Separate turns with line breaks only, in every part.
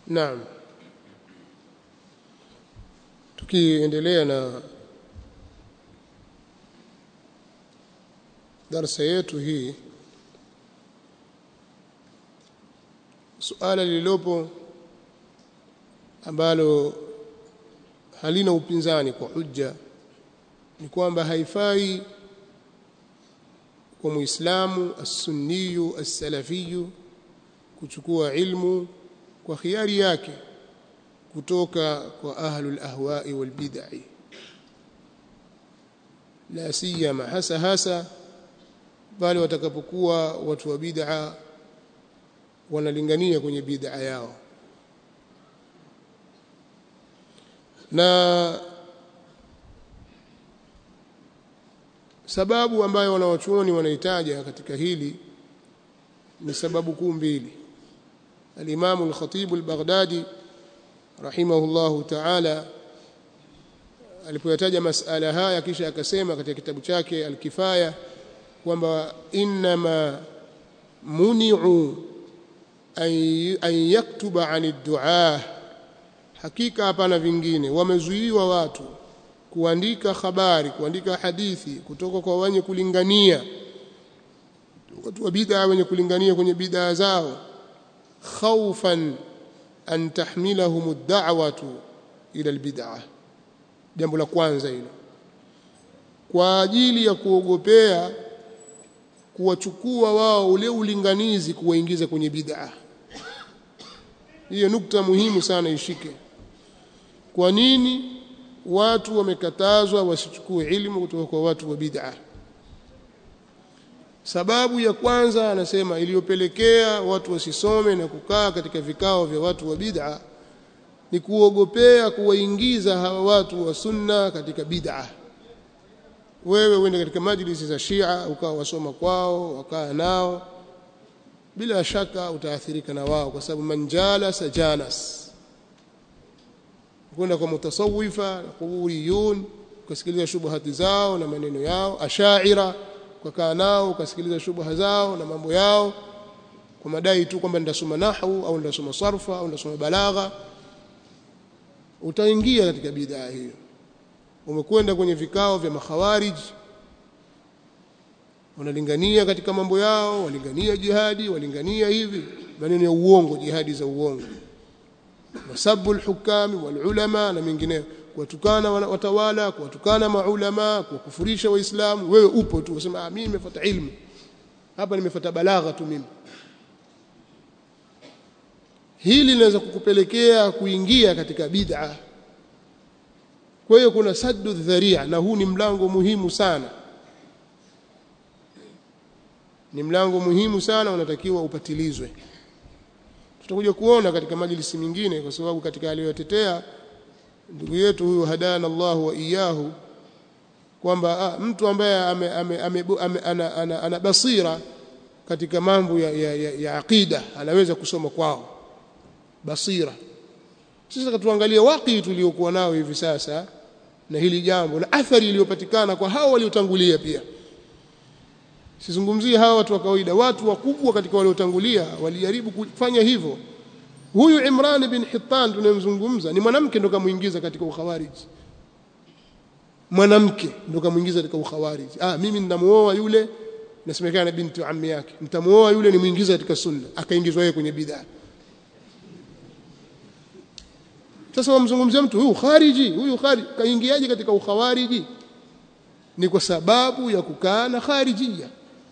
Naam. Tukiendelea na darasa yetu hii suala lililopo ambalo halina upinzani kwa hujja ni kwamba haifai kwa muislamu as-sunniyu as-salafiyu kuchukua ilmu kwa khiari yake kutoka kwa ahlul ahwa'i wal bid'ah la siyama hasa hasa bali watakapokuwa watu wa bid'a wanalingania kwenye bid'a yao na sababu ambayo wanawachuoni wanahitaja katika hili ni sababu kuu mbili al-Imam al-Khatib al-Baghdadi rahimahullahu ta'ala alipoyataja masala haya kisha akasema katika kitabu chake al-Kifaya kwamba inma muni'u an yaktuba 'an ad-du'a hakika hapana vingine wamezuiwa watu kuandika habari kuandika hadithi kutoka kwa wenye kulingania watu wa bid'a wenye kulingania kwenye bid'a zao khawfan an tahmilahum ad-da'watu ila al-bid'ah jambo la kwanza hilo kwa ajili ya kuogopea kuwachukua wao ule ulinganizi kuwaingiza kwenye bid'a hiyo nukta muhimu sana ishike kwa nini watu wamekatazwa wasichukue ilmu kutoka kwa watu wa bid'a sababu ya kwanza anasema iliyopelekea watu wasisome na kukaa katika vikao vya watu wa bid'a ni kuogopea kuwaingiza hawa watu wa sunna katika bid'a wewe uende katika majlisi za Shia ukawa wasoma kwao wakaa nao bila shaka utaathirika na wao kwa sababu manjala sajanas kwenda kwa mutasawifa kuburiyun ukasikiliza shubuhati zao na maneno yao ashaira ukakaa nao ukasikiliza shubuha zao na mambo yao kwa madai tu kwamba nitasoma nahwu au nitasoma sarfa au nitasoma balagha utaingia katika bidhaa hiyo umekwenda kwenye vikao vya makhawarij wanalingania katika mambo yao walingania jihadi walingania hivi maneno ya uongo jihadi za uongo wasabu alhukami walulama na mengineyo kuwatukana watawala kuwatukana maulama kuwakufurisha waislamu wewe upo tu unasema ah mimi nimefuata ilmu hapa nimefuata balagha tu mimi hili linaweza kukupelekea kuingia katika bid'a kwa hiyo kuna saddu dharia na huu ni mlango muhimu sana ni mlango muhimu sana unatakiwa upatilizwe tutakuja kuona katika majlisi mingine kwa sababu katika aliyotetea ndugu yetu huyu hadana Allah wa iyahu kwamba ah, mtu ambaye ame, ame, ame, ame, ana, ana, ana basira katika mambo ya, ya, ya, ya aqida anaweza kusoma kwao basira sasa tuangalie waqi tuliokuwa nao hivi sasa na hili jambo na athari iliyopatikana kwa hao waliotangulia pia sizungumzie hawa watu wa kawaida watu wakubwa katika waliotangulia walijaribu kufanya hivyo huyu Imran bin Hittan tunayemzungumza ni mwanamke ndo kamuingiza katika ukhawariji mwanamke ndo kamuingiza katika ukhawariji ah mimi ninamuoa yule nasemekana binti ammi yake nitamuoa yule nimuingiza katika sunna akaingizwa yeye kwenye bid'a sasa wamzungumzia mtu huyu khariji huyu khariji kaingiaje katika ukhawariji ni kwa sababu ya kukaa na kharijia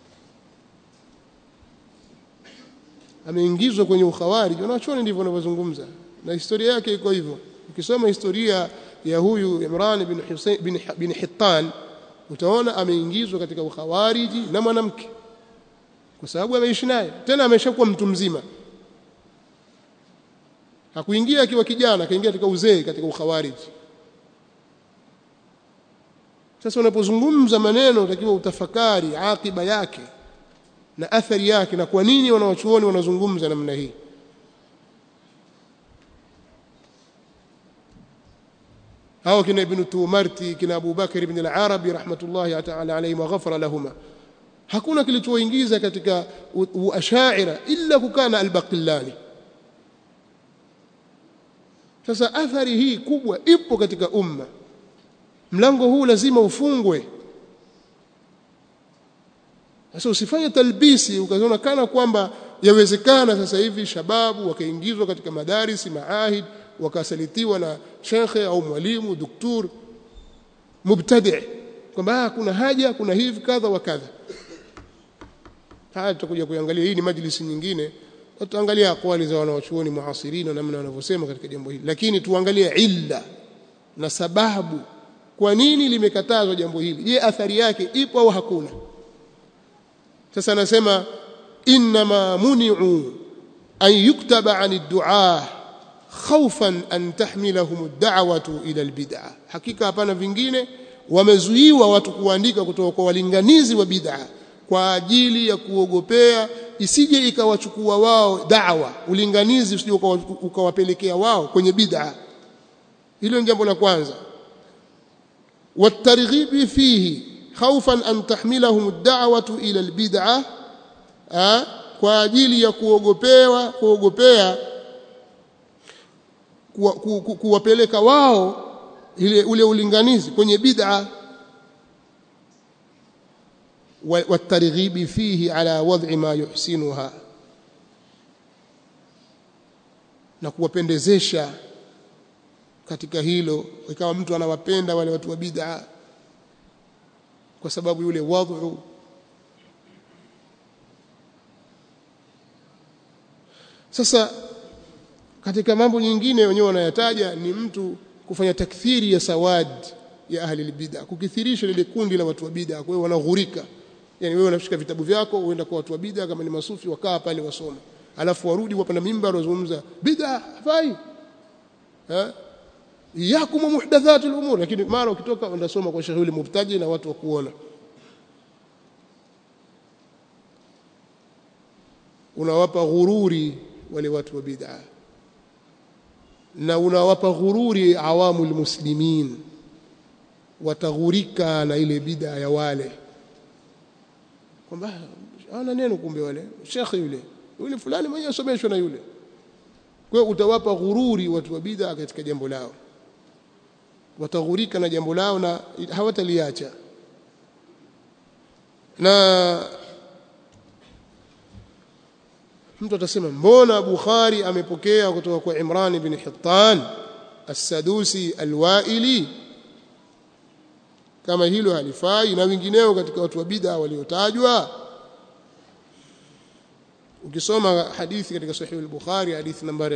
ameingizwa kwenye ukhawariji wanachuoni ndivyo wanavyozungumza na historia yake iko hivyo ukisoma historia ya huyu Imran bin Hussein bin, bin Hittan utaona ameingizwa katika ukhawariji na mwanamke kwa sababu ameishi naye tena ameshakuwa mtu mzima hakuingia akiwa kijana akaingia katika uzee katika ukhawariji sasa unapozungumza maneno utakiwa utafakari akiba yake na athari yake na kwa nini wanawachuoni wanazungumza namna hii hao kina ibn Tumarti kina Abu Bakar ibn al-Arabi rahmatullahi ta'ala alayhi wa ghafara lahuma hakuna kilichoingiza katika uashaira illa kukana al-Baqillani sasa athari hii kubwa ipo katika umma mlango huu lazima ufungwe sasa usifanye talbisi ukaona kana kwamba yawezekana sasa hivi shababu wakaingizwa katika madarisi maahid wakasalitiwa na shekhe au mwalimu doktor mubtadi kwamba kuna haja kuna hivi kadha wa kadha haya tutakuja kuangalia hii ni majlisi nyingine tutaangalia akwali za wanawachuoni muasirina namna wanavyosema katika jambo hili lakini tuangalie illa na sababu kwa nini limekatazwa jambo hili je athari yake ipo au hakuna sasa anasema inma muni'u an yuktaba 'an ad-du'a khawfan an tahmilahum ad-da'watu ila al-bid'ah hakika hapana vingine wamezuiwa watu kuandika kutoka kwa walinganizi wa bid'a kwa ajili ya kuogopea isije ikawachukua wao da'wa ulinganizi usije ukawapelekea wao kwenye bid'a hilo ni jambo la kwanza watarghibi fihi khawfan an tahmilahum ad-da'watu ila al-bid'ah kwa ajili ya kuogopewa kuogopea kuwapeleka wao ile ule ulinganizi kwenye bid'a والترغيب فيه على وضع ما يحسنها na kuwapendezesha katika hilo ikawa mtu anawapenda wale watu wa bid'a kwa sababu yule wadhu sasa katika mambo nyingine wenyewe wanayataja ni mtu kufanya takthiri ya sawad ya ahli albid'a kukithirisha lile kundi la watu wa bid'a kwa hiyo wanaghurika yani wewe unashika vitabu vyako uenda kwa watu wa bid'a kama ni masufi wakaa pale wasoma alafu warudi wapanda mimbar wazungumza bid'a hafai ha yakum muhdathat al-umur lakini mara ukitoka unasoma kwa shahuli mubtaji na watu wa kuona unawapa ghururi wale watu wa bid'a na unawapa ghururi awamu muslimin wataghurika na ile bid'a ya wale kwamba ana neno kumbe wale shekhi yule yule fulani mwenye asomeshwa na yule kwa hiyo utawapa ghururi watu wa bid'a katika jambo lao wataghurika na jambo lao na hawataliacha na mtu atasema mbona Bukhari amepokea kutoka kwa Imran ibn Hittan as-Sadusi al-Waili kama hilo halifai na wengineo katika watu wa bid'a waliotajwa ukisoma hadithi katika sahih al-Bukhari hadithi nambari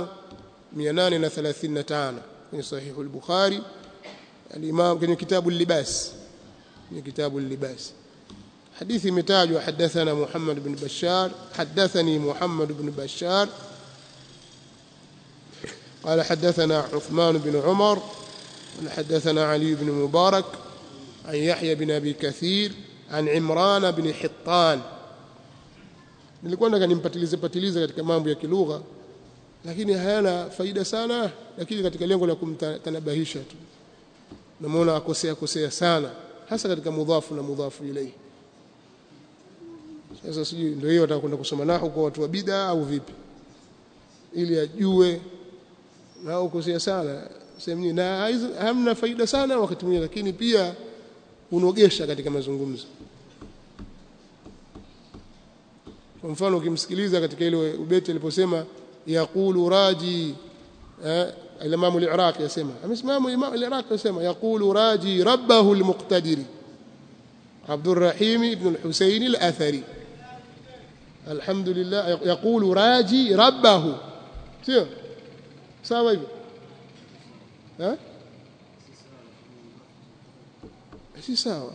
5835 kwenye sahih al-Bukhari al-Imam kwenye kitabu al-Libas kwenye kitabu al-Libas حديث متاج حدثنا محمد بن بشار حدثني محمد بن بشار قال حدثنا عثمان بن عمر حدثنا علي بن مبارك عن يحيى بن أبي كثير عن عمران بن حطان nilikuwa nataka nimpatilize patilize katika mambo ya kilugha lakini hayana faida sana lakini katika lengo la kumtanabahisha tu namuona akosea kosea sana hasa katika mudhafu na mudhafu ilayhi sasa sijui ndio hiyo wataka kwenda kusoma nahu kwa watu wa bid'a au vipi ili ajue na ukosea sana sehemu na hamna faida sana wakati mwingine lakini pia unogesha katika mazungumzo kwa mfano ukimsikiliza katika ile ubeti aliposema yaqulu raji eh Imam al-Iraqi yasema amesimama Imam al-Iraqi yasema yaqulu raji rabbahu al-muqtadiri Abdurrahim ibn al-Husayn al-Athari alhamdulillah yaqulu raji rabbahu sio sawa hivyo eh si sawa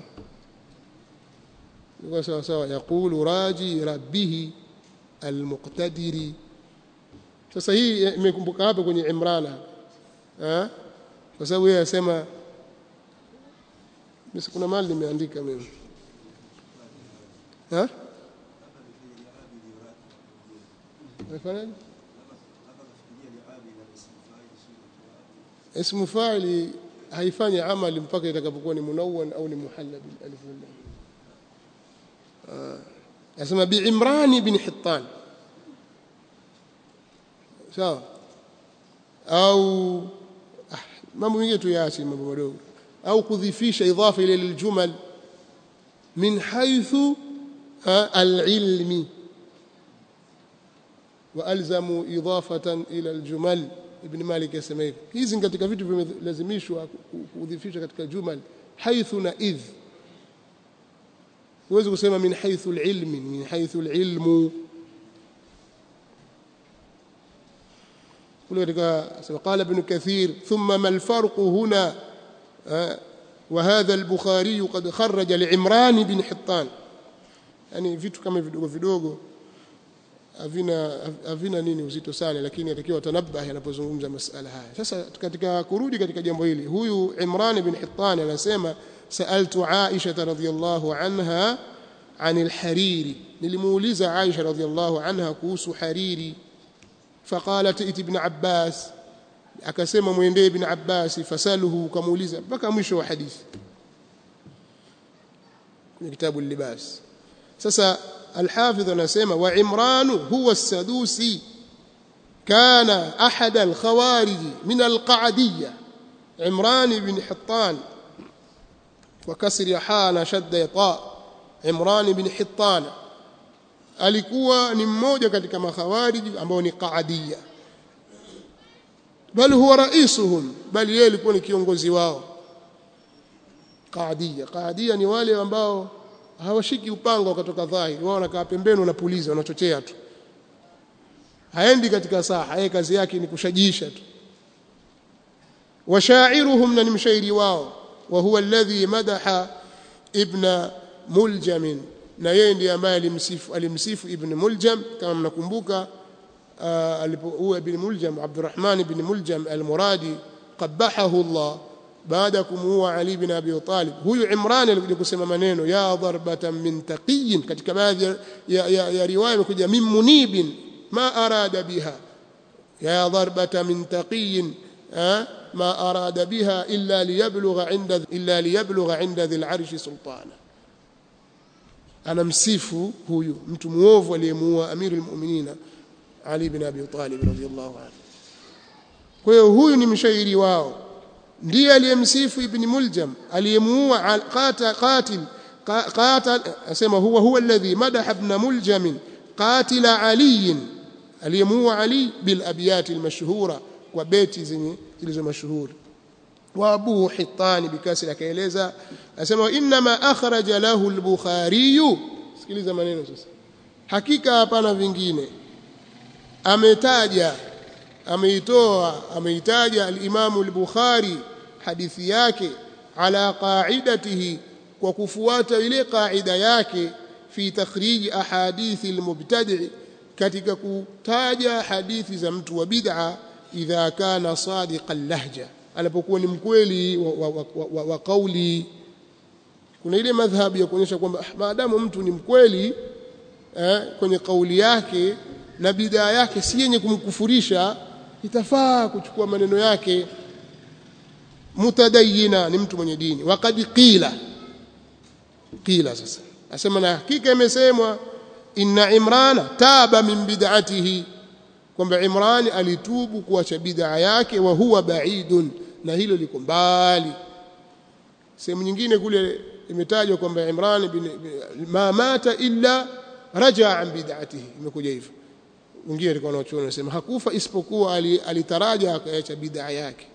ni sawa sawa yaqulu raji rabbih almuqtadiri sasa hii imekumbuka hapa kwenye Imrana eh kwa sababu yeye anasema mimi kuna mali nimeandika mimi eh Umefanyaje? Ismu fa'ili haifanyi amali mpaka itakapokuwa ni munawwan au ni muhalla bil alif wal lam. Nasema bi Imran ibn Hittan. Sawa. au ah, mambo mengine tuyaache mambo madogo au kudhifisha idhafa ile liljumal min haythu alilmi والزموا اضافه الى الجمل ابن مالك يسمى hivi hizi katika vitu vimelazimishwa kudhifisha katika jumal haythu na idh huwezi kusema min haythu alilmi min haythu alilmu kule katika قال ابن كثير ثم ما الفرق هنا وهذا البخاري قد خرج لعمران بن حطان yani vitu kama vidogo vidogo havina havina nini uzito sana lakini atakiwa tanabahi anapozungumza masala haya sasa katika kurudi katika jambo hili huyu Imran ibn Hittan anasema saaltu Aisha radhiyallahu anha عن الحريري nilimuuliza Aisha radhiyallahu anha kuhusu hariri faqalat iti ibn Abbas akasema muendee ibn Abbas fasaluhu kamuuliza mpaka mwisho wa hadithi kwenye kitabu libas sasa الحافظ anasema wa Imran huwa as-Sadusi kana ahad al-khawarij min al-Qa'diyya Imran ibn Hittan wa kasri ha na shadda ta Imran ibn Hittan alikuwa ni mmoja katika makhawarij ambao ni Qa'diyya bal huwa raisuhum bali yeye alikuwa ni kiongozi wao Qa'diyya Qa'diyya ni wale ambao hawashiki upanga wakatoka dhahiri wao wanakaa pembeni wanapuliza wanachochea tu haendi katika saha yeye kazi yake ni kushajisha tu washairuhum na ni mshairi wao wa huwa alladhi madaha ibn muljam na yeye ndiye ambaye alimsifu alimsifu ibn muljam kama mnakumbuka alipokuwa ibn muljam abdurrahman ibn muljam almuradi qabahahu allah baada ya kumuua Ali bin Abi Talib huyu Imran alikuja kusema maneno ya darbatan min taqiyin katika baadhi ya, ya, ya, ya riwaya imekuja min munibin ma arada biha ya darbatan min taqiyin ma arada biha illa liyablugha inda illa liyablugha inda dhil arshi sultana anamsifu huyu mtu muovu aliyemuua amirul mu'minina Ali bin Abi Talib radhiyallahu anhu kwa hiyo huyu ni mshairi wao ndiye aliyemsifu ibn muljam aliyemuua qatil qatil qatil asema huwa huwa alladhi madaha ibn muljam qatila ali aliyemuua ali bil abyat al mashhura kwa beti zenye zilizo mashuhuri wa abu hitani bikasri akaeleza asema inma akhraja lahu al bukhari sikiliza maneno sasa hakika hapana vingine ametaja ameitoa ameitaja al-Imam al-Bukhari hadithi yake ala qa'idatihi kwa kufuata ile qaida yake fi takhrij ahadithi al-mubtadi' katika kutaja hadithi za mtu wa bid'a idha kana sadiqan lahja anapokuwa ni mkweli wa, wa, wa, wa, wa kauli kuna ile madhhabu ya kuonyesha kwamba maadamu mtu ni mkweli eh, kwenye kauli yake na bid'a yake si yenye kumkufurisha itafaa kuchukua maneno yake mutadayina ni mtu mwenye dini waqad qila qila sasa asema na hakika imesemwa inna imrana taba min bid'atihi kwamba imran alitubu kuacha bid'a yake wa huwa ba'idun na hilo liko mbali sehemu nyingine kule imetajwa kwamba imran bin ma mata illa raja an bid'atihi imekuja hivyo wengine walikuwa wanachuoni wanasema hakufa isipokuwa alitaraja akaacha bid'a yake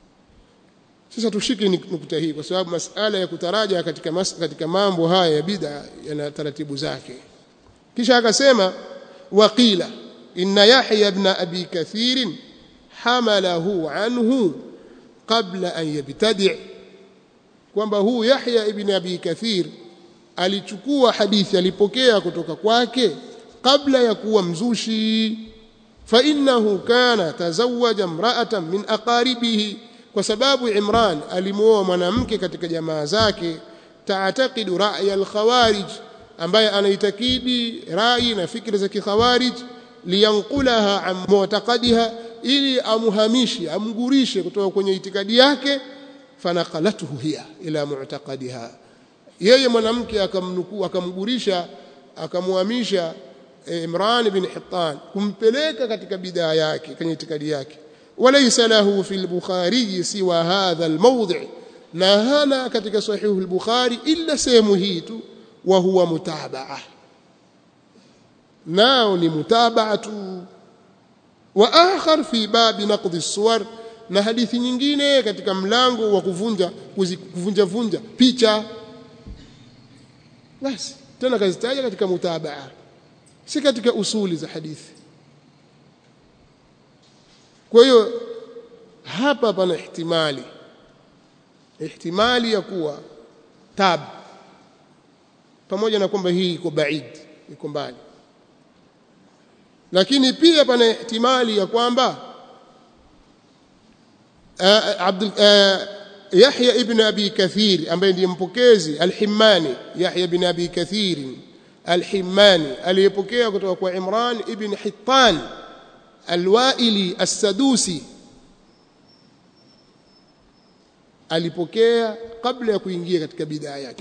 sasa tushike nukta hii kwa sababu masala ya kutaraja katika mas, katika mambo haya ya bid'a yana taratibu zake kisha akasema waqila inna yahya ibn abi kathir hamalahu anhu qabla an yabtadi' kwamba huu yahya ibn abi kathir alichukua hadithi alipokea kutoka kwake kabla ya kuwa mzushi fa innahu kana tazawaja imra'atan min aqaribihi kwa sababu Imran alimuoa mwanamke katika jamaa zake taatakidu ra'ya al-khawarij ambaye anaitakidi rai na fikra za kikhawarij liyanqulaha an mu'taqadiha ili amuhamishi amgurishe kutoka kwenye itikadi yake fanaqalatuhu hiya ila mu'taqadiha yeye mwanamke akamnukuu akamgurisha akamuhamisha Imran bin Hittan kumpeleka katika bidaa yake kwenye itikadi yake وليس له في البخاري سوى هذا الموضع na hana katika sahihu al-Bukhari illa sehemu hii tu wa huwa mutabaa nao ni mutabaa tu wa akhar fi babi naqd as-suwar na hadithi nyingine katika mlango wa kuvunja kuvunja vunja picha basi tena kazitaja katika mutabaa si katika usuli za hadithi kwa hiyo hapa pana ihtimali ihtimali ya kuwa tab pamoja na kwamba hii iko baid iko mbali lakini pia pana ihtimali ya kwamba Abdul Yahya ibn Abi Kathir ambaye ndiye mpokezi al-Himmani Yahya ibn Abi Kathir al-Himmani aliyepokea kutoka kwa Imran ibn Hittan al-Waili as-Sadusi alipokea kabla ya kuingia katika bidhaa yake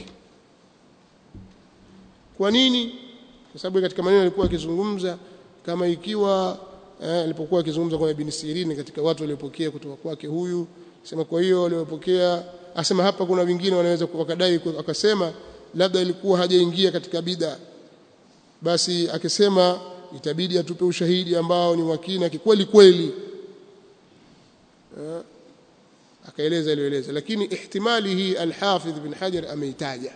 kwa nini kwa sababu katika maneno alikuwa akizungumza kama ikiwa eh, alipokuwa akizungumza kwa Ibn Sirin katika watu waliopokea kutoka kwake huyu sema kwa hiyo waliopokea asema hapa kuna wengine wanaweza wakadai akasema labda ilikuwa hajaingia katika bid'a basi akisema itabidi atupe ushahidi ambao ni wakina kikweli kweli eh, akaeleza aliyoeleza lakini ihtimali hii al-Hafidh bin Hajar ameitaja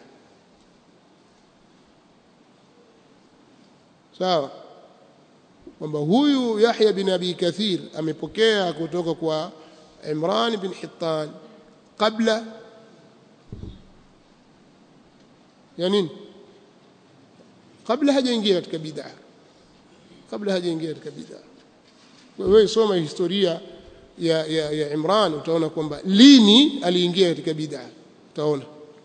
sawa kwamba huyu Yahya bin Abi Kathir amepokea kutoka kwa Imran bin Hittan kabla ya nini kabla hajaingia katika bid'a kabla hajaingia katika bid'a wewe soma historia ya, ya, ya Imran utaona kwamba lini aliingia katika bid'a utaona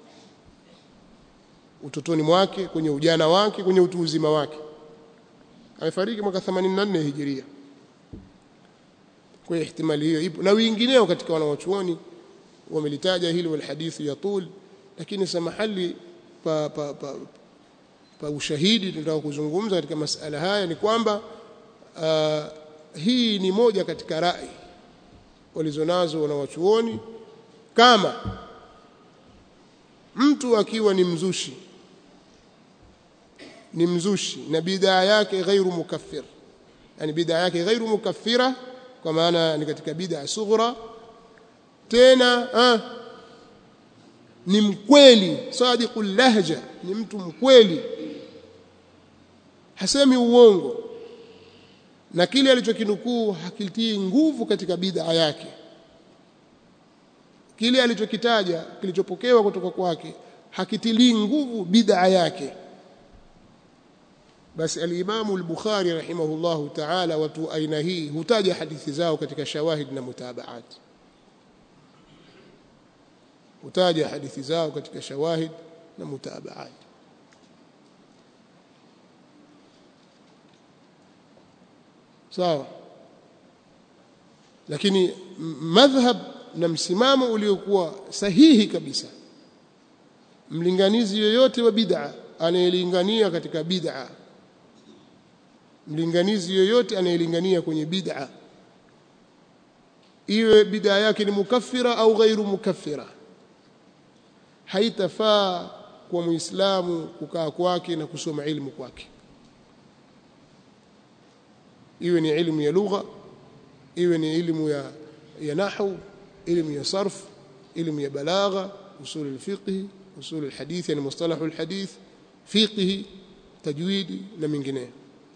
utotoni mwake kwenye ujana wake kwenye utu uzima wake amefariki mwaka 84 hijiria kwa ihtimali hiyo ipo na wengineo katika wanawachuoni wamelitaja hili wal hadithi ya tul lakini samahali pa, pa, pa, pa ushahidi tunataka kuzungumza katika masala haya ni kwamba uh, hii ni moja katika rai walizonazo wanawachuoni kama mtu akiwa ni mzushi ni mzushi na bidhaa yake ghairu mukaffir yani bidhaa yake ghairu mukaffira kwa maana ni katika bid'a sughra tena ah, ni mkweli sadiqul lahja ni mtu mkweli hasemi uongo na kile alichokinukuu hakitii nguvu katika bid'a yake kile alichokitaja kilichopokewa kutoka kwake hakitilii nguvu bid'a yake basi al-Imam al-Bukhari rahimahullahu ta'ala watu aina hii hutaja hadithi zao katika shawahid na mutabaat hutaja hadithi zao katika shawahid na mutabaat sawa lakini madhhab na msimamo uliokuwa sahihi kabisa mlinganizi yoyote wa bid'a anayelingania katika bid'a mlinganizi yoyote anayelingania kwenye bid'a iwe bid'a yake ni mukaffira au ghairu mukaffira haitafaa kwa muislamu kukaa kwake na kusoma ilmu kwake iwe ni ilmu ya lugha iwe ni ilmu ya ya nahwu ilmu ya sarf ilmu ya balagha usul al-fiqh usul al-hadith yani mustalah al-hadith fiqh tajwidi na mengineyo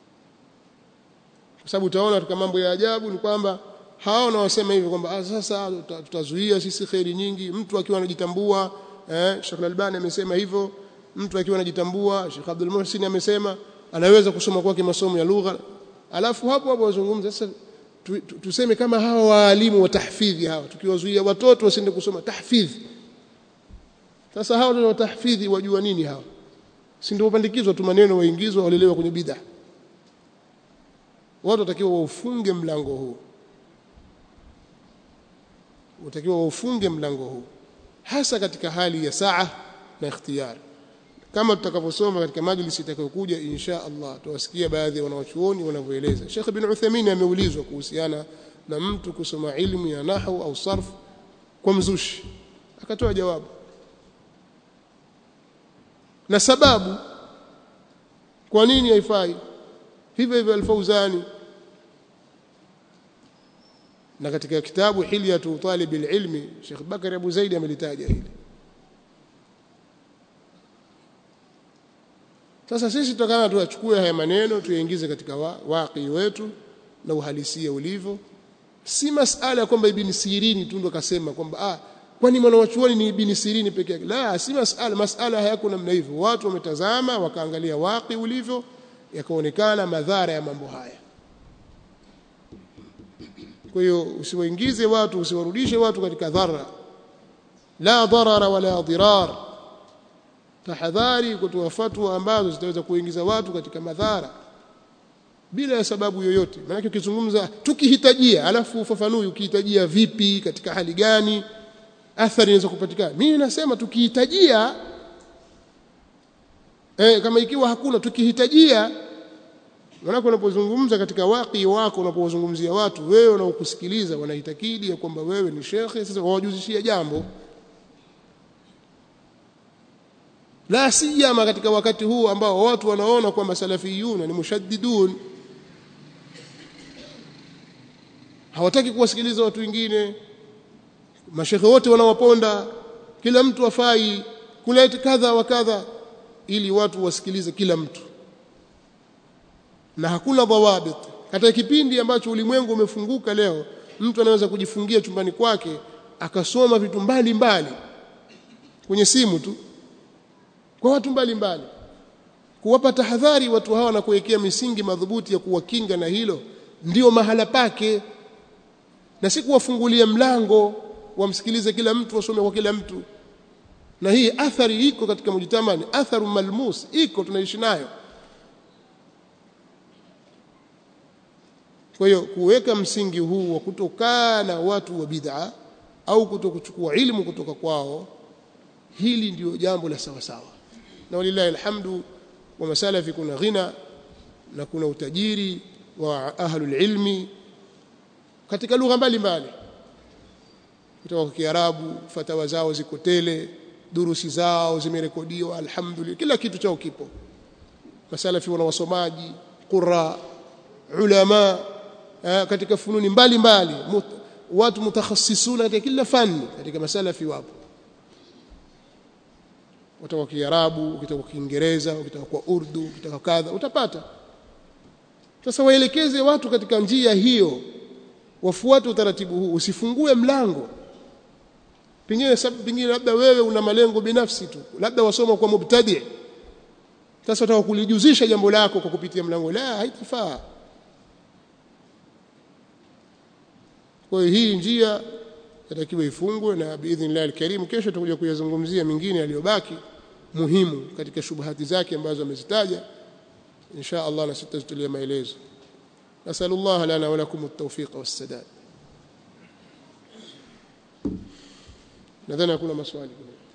kwa sababu utaona katika mambo ya ajabu ni kwamba hao wanaosema hivi kwamba ah, sasa tutazuia sisi kheri nyingi mtu akiwa anajitambua eh, Sheikh Al-Albani amesema hivyo mtu akiwa anajitambua Sheikh Abdul Muhsin amesema anaweza kusoma kwake masomo ya lugha alafu hapo hapo wazungumza sasa tu, tu, tuseme kama hawa waalimu wa tahfidhi hawa tukiwazuia watoto wasiende kusoma tahfidhi sasa hawa ndio tahfidhi wajua nini hawa si ndio upandikizwa tu maneno waingizwa walelewa kwenye bid'a watu watakiwa waufunge mlango huu watakiwa waufunge mlango huu hasa katika hali ya saa na ikhtiyar kama tutakavyosoma katika majlisi itakayokuja insha Allah tutawasikia baadhi ya wanawachuoni wanavyoeleza Sheikh Ibn Uthaymeen ameulizwa kuhusiana na mtu kusoma ilmu ya nahwu au sarf kwa mzushi akatoa jawabu na sababu kwa nini haifai hivyo hivyo alfauzani na katika kitabu hilyatu talib alilmi Sheikh Bakari Abu Zaid amelitaja hili sasa sisi tutakana tuyachukue haya maneno tuyaingize katika waqi wetu na uhalisia ulivyo si masala kwamba ibn Sirini tu ndo kasema kwamba ah kwani mwanachuoni ni ibn Sirini peke yake la si masala masala hayako namna hivyo watu wametazama wakaangalia waqi ulivyo yakaonekana madhara ya mambo haya kwa hiyo usiwaingize watu usiwarudishe watu katika dhara la dharara wala dirar tahadhari kutoa fatwa ambazo zitaweza kuingiza watu katika madhara bila ya sababu yoyote maana ukizungumza tukihitajia alafu ufafanui ukihitajia vipi katika hali gani athari inaweza kupatikana mimi nasema tukihitajia eh, kama ikiwa hakuna tukihitajia maana unapozungumza katika waki wako unapozungumzia watu wewe unaokusikiliza wanahitakidi ya kwamba wewe ni shekhe sasa wawajuzishia jambo la siyama katika wakati huu ambao watu wanaona kwamba salafiyuna ni mushaddidun hawataki kuwasikiliza watu wengine mashekhe wote wanawaponda kila mtu afai kuleta kadha wa kadha ili watu wasikilize kila mtu na hakuna dhawabit katika kipindi ambacho ulimwengu umefunguka leo mtu anaweza kujifungia chumbani kwake akasoma vitu mbalimbali kwenye simu tu kwa watu mbalimbali kuwapa tahadhari watu hawa na kuwekea misingi madhubuti ya kuwakinga na hilo ndio mahala pake na si kuwafungulia mlango wamsikilize kila mtu wasome kwa kila mtu na hii athari iko katika mujtamani atharu malmus iko tunaishi nayo kwa hiyo kuweka msingi huu wa kutokaa na watu wa bid'a au kutokuchukua ilmu kutoka kwao hili ndio jambo la sawa sawa na walillahi alhamdu wa masalafi kuna ghina na kuna utajiri wa ahlul ilmi katika lugha mbalimbali kutoka kwa Kiarabu fatawa zao ziko tele durusi zao zimerekodiwa alhamdulillah kila kitu chao kipo masalafi wana wasomaji qurra ulama eh, katika fununi mbalimbali mut, watu mutakhassisuna katika kila fani katika masalafi wapo utaka Kiarabu ukitaka Kiingereza ukitaka kwa Urdu ukitaka kadha utapata sasa waelekeze watu katika njia hiyo wafuate utaratibu huu usifungue mlango pengine sababu pengine labda wewe una malengo binafsi tu labda wasoma kwa mubtadi sasa utaka kulijuzisha jambo lako kwa kupitia mlango la haitafaa kwa hiyo hii njia yatakiwa ifungwe na biidhnillah alkarim kesho tutakuja kuyazungumzia mingine yaliyobaki muhimu katika shubuhati zake ambazo amezitaja insha Allah na sitazitulia maelezo nasallallahu lana wa lakum at-tawfiq was-sadad nadhani hakuna maswali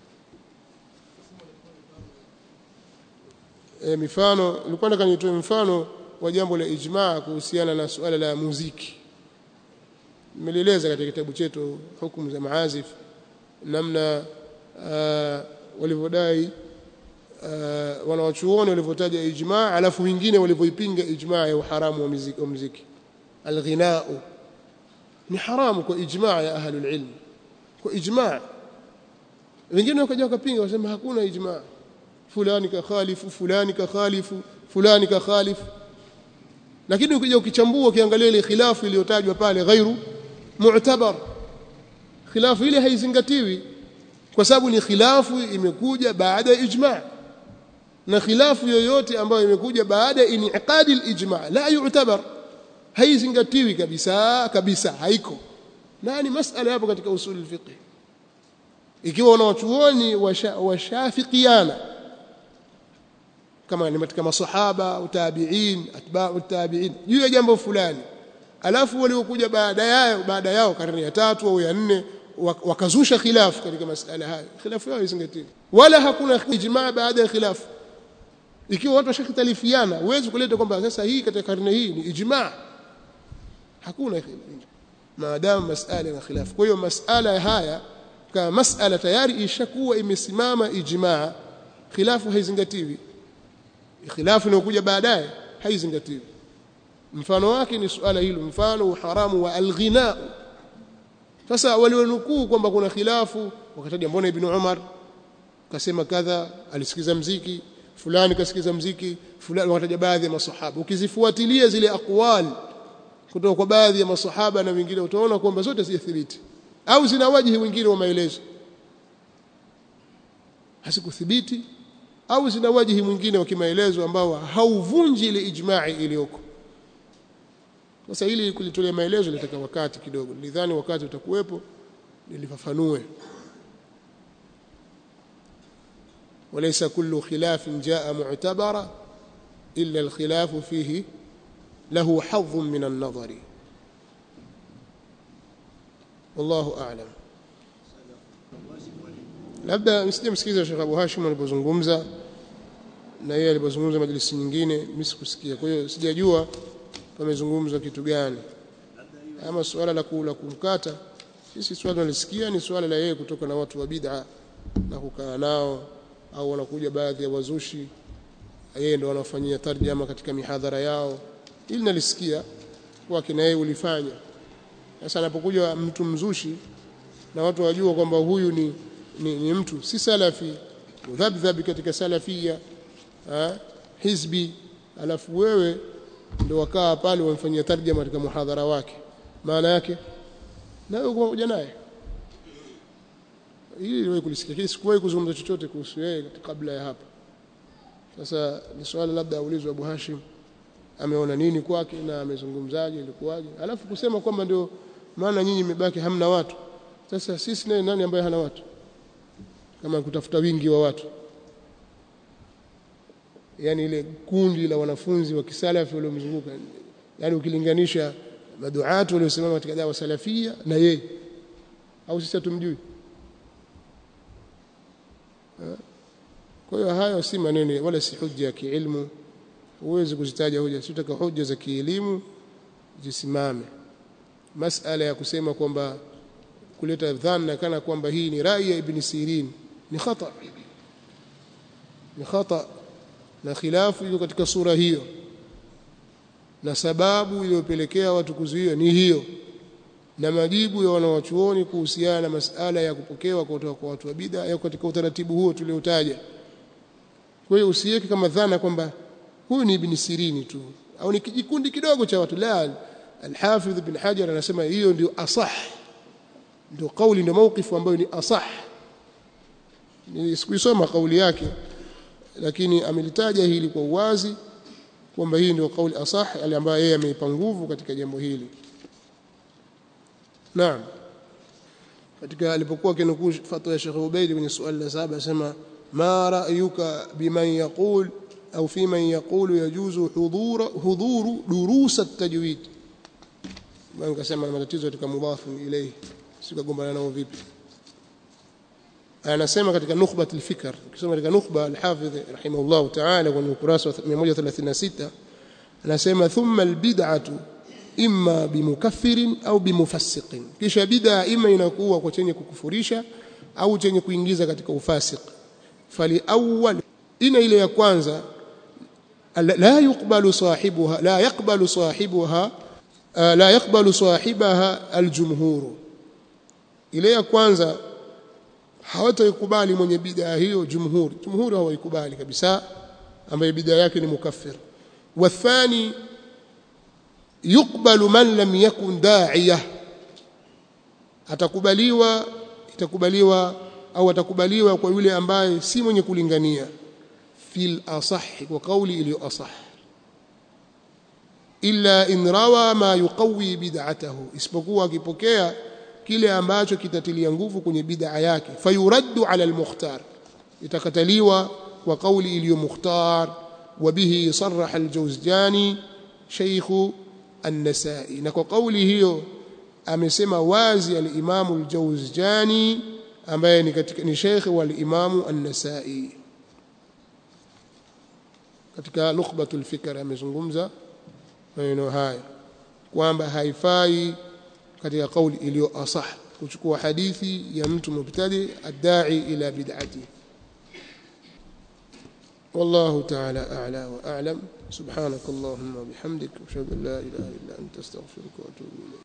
e, mifano nilikuwa nataka nitoe mfano wa jambo la ijmaa kuhusiana na suala la muziki nimelieleza katika kitabu chetu hukumu za maazif namna uh, walivyodai uh, wanawachuoni walivyotaja ijmaa alafu wengine walivyoipinga ijmaa ya uharamu wa muziki, wa muziki. alghinau ni haramu kwa ijmaa ya ahlul ilm kwa ijmaa wengine wakaja wakapinga wasema hakuna ijmaa fulani kakhalifu fulani kakhalifu fulani kakhalifu lakini ukija ukichambua ukiangalia ile khilafu iliyotajwa pale ghairu mu'tabar khilafu ile haizingatiwi kwa sababu ni khilafu imekuja baada ya ijma' na khilafu yoyote ambayo imekuja baada ya iniqadi al-ijma' la yu'tabar haizingatiwi kabisa kabisa haiko na ni masala hapo katika usul al-fiqh ikiwa wanawachuoni washafiqiana kama ni katika masahaba utabiin atba'u tabiin juu ya jambo fulani alafu waliokuja baada yao baada yao karne ya tatu au ya nne wakazusha khilafu katika masala hayo khilafu yao izingatiwe wala hakuna ijmaa baada ya khilafu ikiwa watu washakhtalifiana huwezi kuleta kwamba sasa hii katika karne hii ni ijmaa hakuna maadamu masala na khilafu kwa hiyo masala haya kama masala tayari ishakuwa imesimama ijmaa khilafu haizingatiwi khilafu inayokuja baadaye haizingatiwi mfano wake ni suala hilo mfano uharamu wa alghina sasa walionukuu kwamba kuna khilafu wakataja mbona ibn Umar kasema kadha alisikiza mziki fulani kasikiza mziki fulani wakataja baadhi ya masahaba ukizifuatilia zile aqwal kutoka kwa baadhi ya masahaba na wengine utaona kwamba zote zijathibiti au zina wajihi wengine wa maelezo hasikuthibiti au zina wajihi mwingine wa kimaelezo ambao hauvunji ile ijma'i iliyoko sasa ili kulitolea maelezo litaka wakati kidogo nidhani wakati utakuwepo nilifafanue وليس كل خلاف جاء معتبرا إلا الخلاف فيه له حظ من النظر والله أعلم labda msije msikiza Sheikh Abu Hashim alipozungumza na yeye alipozungumza majlisi nyingine mimi sikusikia kwa hiyo sijajua pamezungumzwa kitu gani ama suala la kula kumkata sisi swala tunalisikia ni swala la yeye kutoka na watu wa bid'a na kukaa nao au wanakuja baadhi ya wazushi yeye ndo wanafanyia tarjama katika mihadhara yao ili nalisikia kwa kina yeye ulifanya sasa anapokuja mtu mzushi na watu wajua kwamba huyu ni, ni, ni mtu si salafi mudhabdhabi katika salafia ha? hizbi alafu wewe ndio wakaa pale wamfanyia tarjama katika muhadhara wake maana yake na wewe kuja naye hili niliwahi kulisikia lakini sikuwahi kuzungumza chochote kuhusu yeye kabla ya hapa sasa ni swala labda aulizwe Abu Hashim ameona nini kwake na amezungumzaje ilikuwaje alafu kusema kwamba ndio maana nyinyi mmebaki hamna watu sasa sisi naye nani ambaye hana watu kama kutafuta wingi wa watu yani ile kundi la wanafunzi wa kisalafi waliomzunguka yani ukilinganisha maduatu waliosimama katika dawa salafia na yeye au sisi hatumjui kwa hiyo hayo si maneno wala si hujja ya kiilmu huwezi kuzitaja hoja si utaka hoja za kielimu zisimame masala ya kusema kwamba kuleta dhana kana kwamba hii ni rai ya ibn Sirin ni khata ni khata na khilafu iko katika sura hiyo na sababu iliyopelekea watu kuzuia ni hiyo na majibu ya wanawachuoni kuhusiana na masala ya kupokewa kutoka kwa watu wa bid'a yako katika utaratibu huo tuliotaja kwa hiyo usiweke kama dhana kwamba huyu ni ibn Sirini tu au ni kijikundi kidogo cha watu la Al-Hafidh ibn Hajar anasema hiyo ndio asah ndio kauli ndio maukifu ambayo ni asah nisikuisoma kauli yake lakini amelitaja hili kwa uwazi kwamba hii ndio kauli asah ale ambayo yeye ameipa nguvu katika jambo hili naam katika alipokuwa kinukuu fatwa ya Sheikh Ubaid kwenye swali la saba asema ma ra'yuka biman yaqul au fi man yaqulu yajuzu hudhur hudhur durus at-tajwid bwana kasema matatizo katika mudhafu ilayhi sikagombana nao vipi anasema katika nukhbat al-fikr ukisoma katika nukhba al-hafidh rahimahullah ta'ala kwenye ukurasa wa 136 anasema thumma al-bid'atu imma bimukaffirin au bimufassiqin kisha bid'a ima inakuwa kwa chenye kukufurisha au chenye kuingiza katika ufasik fali awwal ina ile ya kwanza la yuqbalu sahibuha la yaqbalu sahibuha la yaqbalu sahibaha aljumhur ile ya kwanza hawataikubali mwenye bid'a hiyo jumhur jumhur hawaikubali kabisa ambaye bid'a yake ni mukaffir wathani yukbalu man lam yakun da'iyah atakubaliwa itakubaliwa au atakubaliwa kwa yule ambaye si mwenye kulingania fil asah kwa kauli iliyo asah illa in rawa ma yuqawi bid'atahu isipokuwa akipokea kile ambacho kitatilia nguvu kwenye bid'a yake fayuraddu ala al-mukhtar itakataliwa kwa kauli iliyo mukhtar وبه صرح الجوزجاني شيخ النسائي na kwa kauli hiyo amesema wazi al-Imam al-Jawzjani ambaye ni katika ni sheikh wa al-Imam an-Nasa'i katika nukhbatul fikr amezungumza maneno haya kwamba haifai katika kauli iliyo asah kuchukua hadithi ya mtu mubtadi adai ila bid'ati والله تعالى أعلى وأعلم سبحانك اللهم وبحمدك أشهد أن لا إله إلا أنت أستغفرك وأتوب إليك